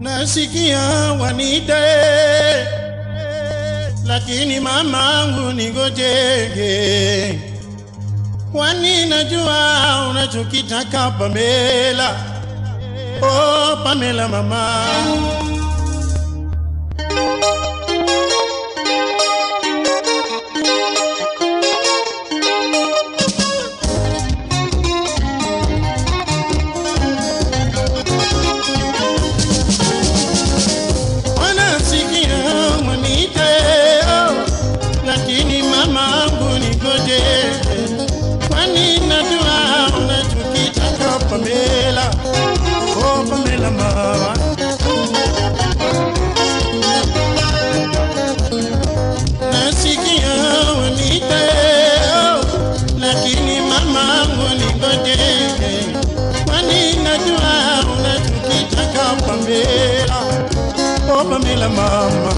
nasikia wanite, lakini mamangu ningojege, kwani najua unachokitaka Pamela. Oh, Pamela mama. wanasikia mwanite, oh, lakini mamangu nigoje, kwani najua unachokitaka Pamela. Oh, Pamela mama, nasikia wanite, oh, lakini mamangu nigoje, kwani najua unachokitaka Pamela. Oh, Pamela mama,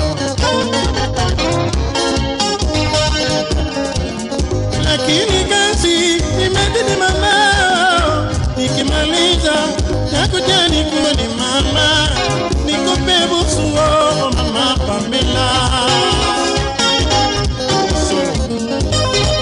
lakini kazi imedini mama, nikimaliza nakuja nikuone mama, nikupe busu oh, mama Pamela. Busu.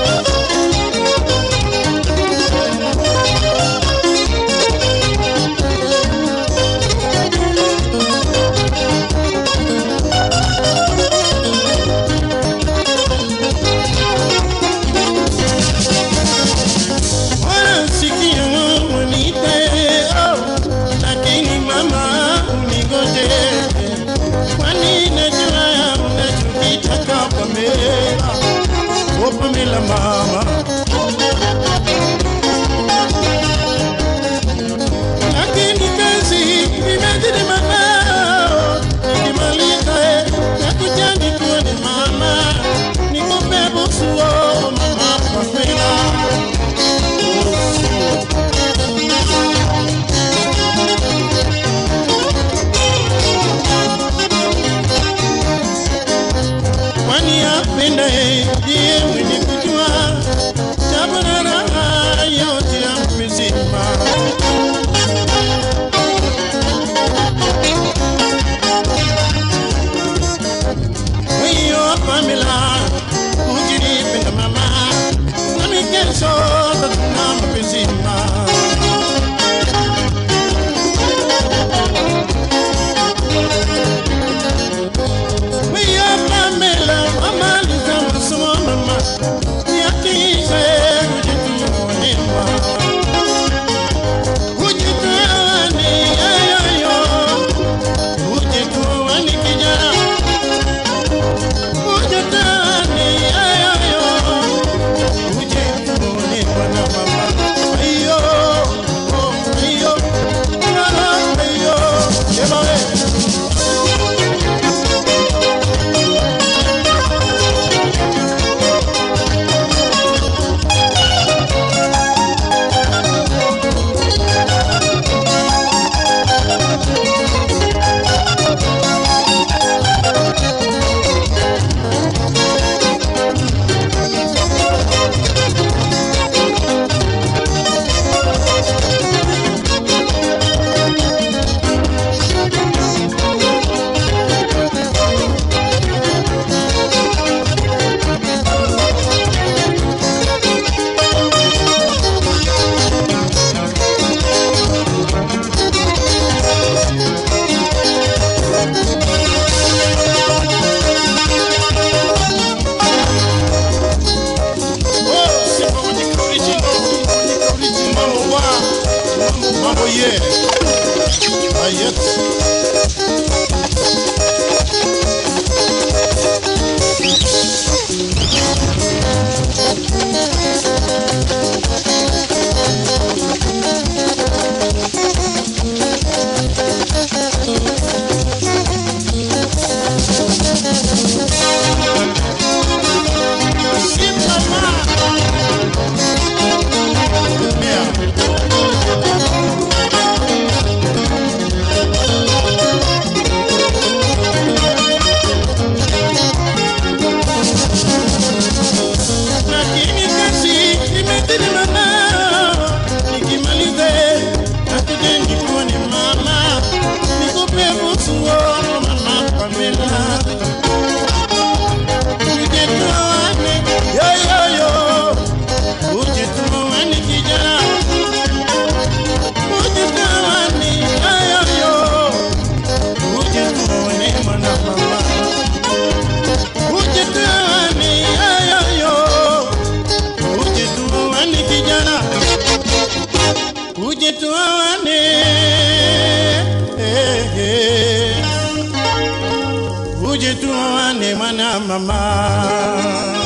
wanasikia wanite, oh, lakini mama unigoje, kwani najua unachokitaka Pamela. Oh, Pamela mama, lakini kazi imezidi mama, nikimaliza eh, nakuja nikuone mama, nikupe busu oh, mama Pamela. kwani apenda ndiye mwenye kujua tabu na raha yote ya mzima. Hiyo Pamela, ukinipenda mama, nami kesho tatuna mapenzima. Hiyo Pamela, amaliza masomo mama, yakisha kujituonema. Kujitoani, ayoyo, kujitoani kijana Ujatani, ayoyo, ujituni bwana mama. Ayo, oh, ayo, ah, ayo, eba we. Oh, sifa kwenye original, kwenye original wa mambo ye. Ayet. Simama. Yeah. uje tuoane mwana mama